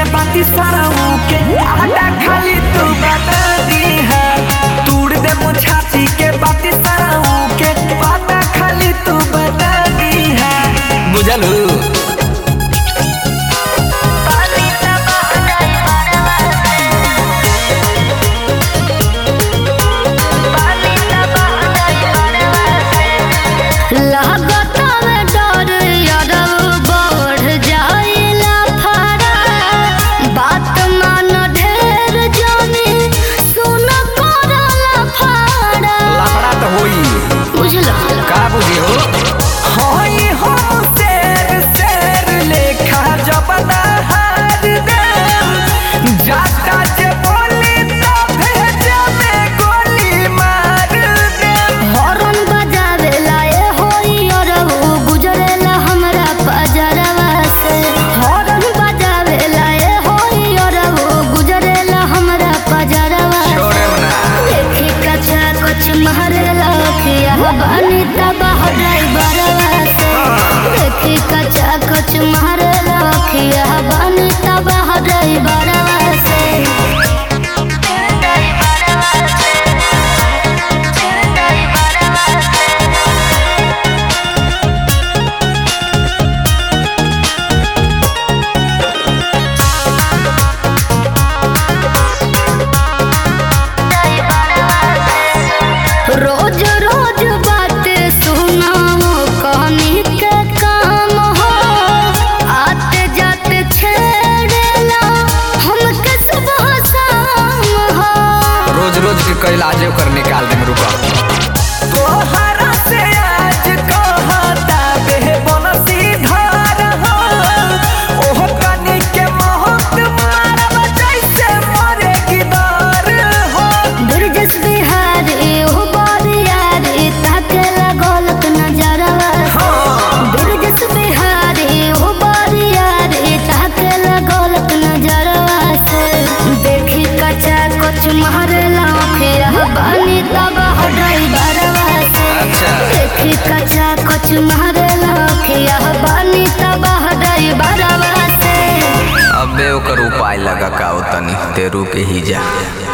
बाती सराऊ के आटा खाली तू बता दी है तूड़ दे मुछाती के बाती सराऊ के आटा खाली तू बता दी है बुझलू लागत में डर यादव बढ़ जाइला फारा बात मान ढेर जाने सुन करला फारा लफड़ा तो होई बुझला का बुझी हो होई हो शेर शेर लेखा जबना हार दे जाता जे बोली तो भेजा में गोली मार दे हॉर्न बजावेला ए होई और वो गुजरेला हमरा पजरवा से हॉर्न बजावेला ए होई और वो गुजरेला हमरा पजरवा से छोड़े ना देखी कचा कुछ मारेला खिया बानी तबाह ड्राइवरवा से देखी कचा कुछ मारेला खिया बानी तबाह ड्राइवरवा से रोज रोज बातें सुनाओ कहानी के काम हो आते जाते छेड़ेला हमके सुबह शाम हो रोज रोज के कई लाजे कर निकाल दे रुका तोहरा से आज कहता बे बनसी धार हो ओह कनी के मोहत मारब जैसे मरे गिदार हो बिरजस बिहारी हो बारियारी ताके लगोलक नजरवा हो बिरजस बिहारी हो बारियारी ताके लगोलक नजरवा से देखी कचा कुछ मारेला खिया बानी तबाह ड्राइवरवा से अच्छा देखी कचा कुछ मारेला खिया बानी तबाह ड्राइवरवा से अबे ओकर उपाय लगा का तनी तेरू के ही जा